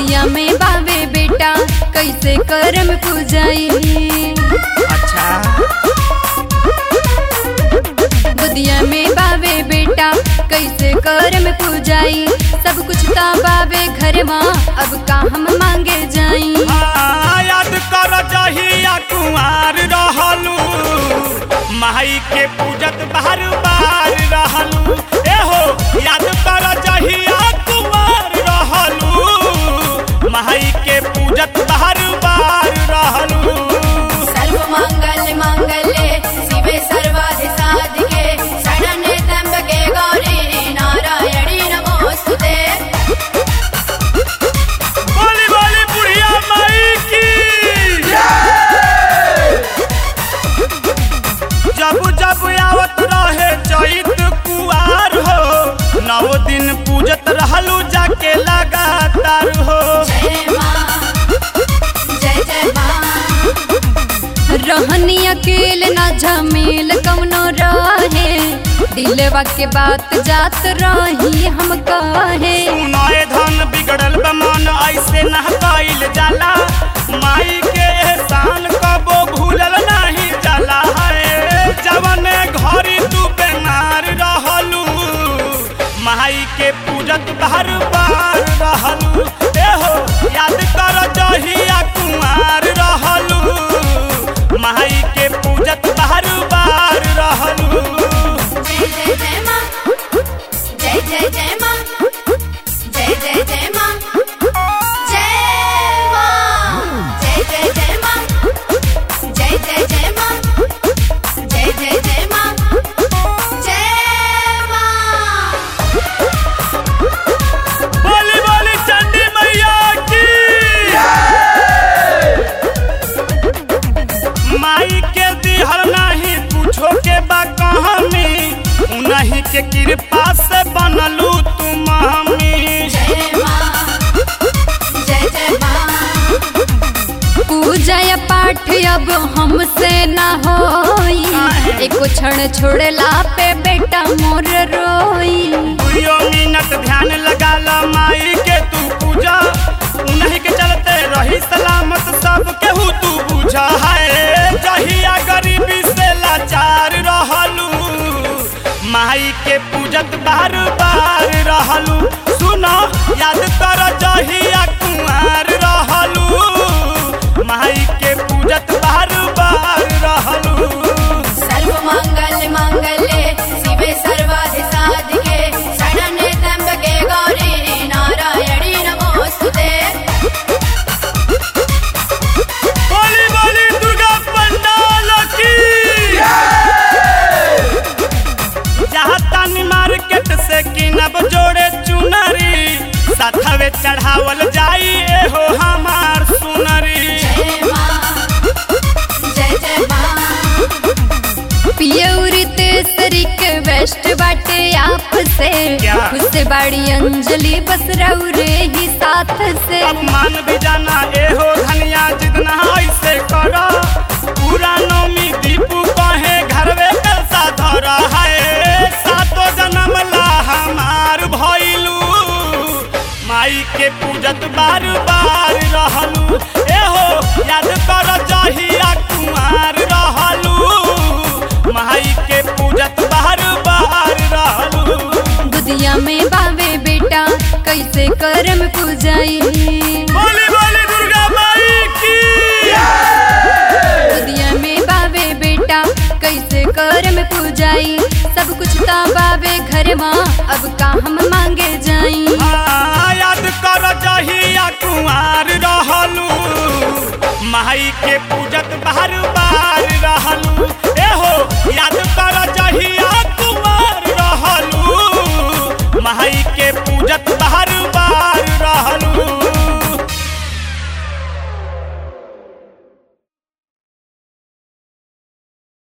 गोदिया में बावे बेटा कैसे करम पूजाई अच्छा गोदिया में बावे बेटा कैसे करम पूजाई सब कुछ ता बावे घर माँ अब का हम मांगे जाई हाँ, याद कर जहिया कुंवार रहलू माई के पूजत बार बार रहलू एहो याद कर जहिया कुंवार रहलू माई के पूजत बार बार रहलू सर्व मंगल मंगले शिवे सर्वाधि साधिके शरण्ये त्र्यंबके गौरी नारायणी नमोस्तुते बोली बोली बुढ़िया माई की जब जब आवत रहे चैत कुआर हो नौ दिन पूजत रहलू जाके लगातार हो जय माँ जय जय माँ रहनी अकेल ना झमेल कौनो रहे दिलवा के बात जात रही हम कहे सुनाए धन बिगड़ल बा मन ऐसे न कइल जाला माई के एहसान कबो भूलल नहीं जाला है जवन घरी तू बेमार रहलू माई के पूजत बार बार रहलू एहो याद कर जहिया कुमार रहलू माई के पूजत बार बार रहलू जय जय जय माँ जय जय जय माँ जय जय जय माँ जय माँ जय जय जय माँ जय जय जय माँ जय जय जय माँ जय माँ बोली बोली चंडी मैया की माई के दिहर नहीं पूछो के बा कहानी उन्हीं के कृपा से बनलू तू मामी जय माँ जय जय माँ पूजा या पाठ अब हमसे ना होई एको क्षण छोड़ला पे बेटा मोर रोई दुइयो मिनट ध्यान लगा ला माई के तू पूजा उन्हीं के चलते रही सलामत सब केहू तू बुझा है जहिया गरीबी से लाचार रहलू माई के पूजत बार बार रहलू सुनो याद कर जहिया कुमार रहलू माई के पूजत बार बार रहलू सर्व मंगल मंगले शिवे सर्वाधि साधिके शरण्ये त्र्यंबके गौरी नारायणी नमोस्तुते बोली बोली दुर्गा पंडाल की जहाँ तानी मार्केट से किनब जोड़े चुनरी साथवे चढ़ावल जाई एहो हमार सुनरी जय माँ जय जय माँ पियौरी तेसरी के वेस्ट बाटे आप से क्या? खुश बाड़ी अंजलि बस रौरे ही साथ से अपमान भी जाना एहो धनिया जितना ऐसे करो पूरा नौमी दीपू कहे घरवे कलसा धर है सातो जन्म ला हमार भइलू माई के पूजत बार बार रहलू एहो याद कर जहिया कुमार रहलू माई के पूजत बार बार रहलू गुदिया में बावे बेटा कैसे करम पूजाई बोली बोली दुर्गा माई की दुनिया में बावे बेटा कैसे करम पूजाई सब कुछ ता बावे घर माँ अब का हम मांगे जाई हाँ, याद कर जहिया कुमार रहलू माई के पूजत बार बार रहलू ए